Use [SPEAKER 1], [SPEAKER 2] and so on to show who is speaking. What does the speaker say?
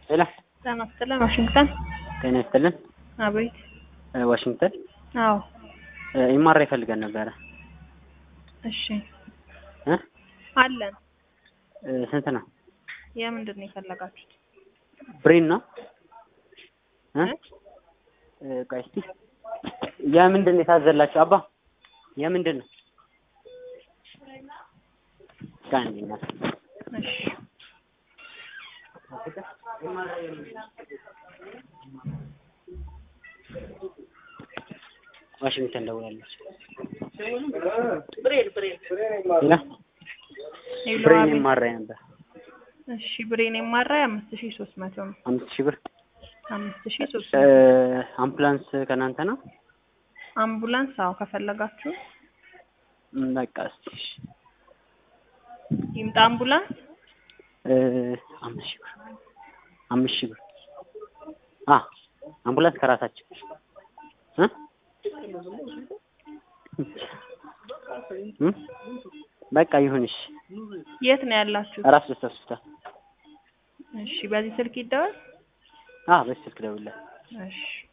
[SPEAKER 1] ሄሎ
[SPEAKER 2] ጤና ይስጥልን ዋሽንግተን
[SPEAKER 1] ጤና ይስጥልን
[SPEAKER 2] አቤት
[SPEAKER 1] እ ዋሽንግተን
[SPEAKER 2] አዎ
[SPEAKER 1] እ ኤምአርአይ ይፈልገን ነበረ
[SPEAKER 2] እሺ
[SPEAKER 1] እ
[SPEAKER 2] አለን
[SPEAKER 1] እ ስንት ነው
[SPEAKER 2] የምንድን ነው የፈለጋችሁት
[SPEAKER 1] ብሬን ነው እ
[SPEAKER 2] እ?
[SPEAKER 1] እ ቆይ እስኪ የምንድን ነው የታዘላችሁ አባ የምንድን ነው ጋንዲ ነው
[SPEAKER 2] እሺ
[SPEAKER 1] ዋሽንግተን ደውላለች
[SPEAKER 2] ብሬን ብሬን
[SPEAKER 1] ሌላ
[SPEAKER 2] ሄሎ
[SPEAKER 1] ብሬን
[SPEAKER 2] አቤት
[SPEAKER 1] ኤምአርአይ ነበር
[SPEAKER 2] እሺ ብሬን የማራይ አምስት ሺህ ሶስት መቶ ነው
[SPEAKER 1] አምስት ሺህ ብር
[SPEAKER 2] አምስት ሺህ ሶስት
[SPEAKER 1] እ
[SPEAKER 2] መቶ
[SPEAKER 1] አምቡላንስ ከእናንተ ነው
[SPEAKER 2] አምቡላንስ አዎ ከፈለጋችሁ
[SPEAKER 1] ም፣ በቃ እስኪ እሺ
[SPEAKER 2] ይምጣ አምቡላንስ
[SPEAKER 1] እ አምስት ሺህ ብር አምስት ሺህ ብር አ አምቡላንስ ከራሳችን እ እ በቃ ይሁን እሺ
[SPEAKER 2] የት ነው ያላችሁት
[SPEAKER 1] ራስ ደስታ ሆስፒታል
[SPEAKER 2] እሺ በዚህ ስልክ ይደወል
[SPEAKER 1] አ በስልክ ደውልለት
[SPEAKER 2] እሺ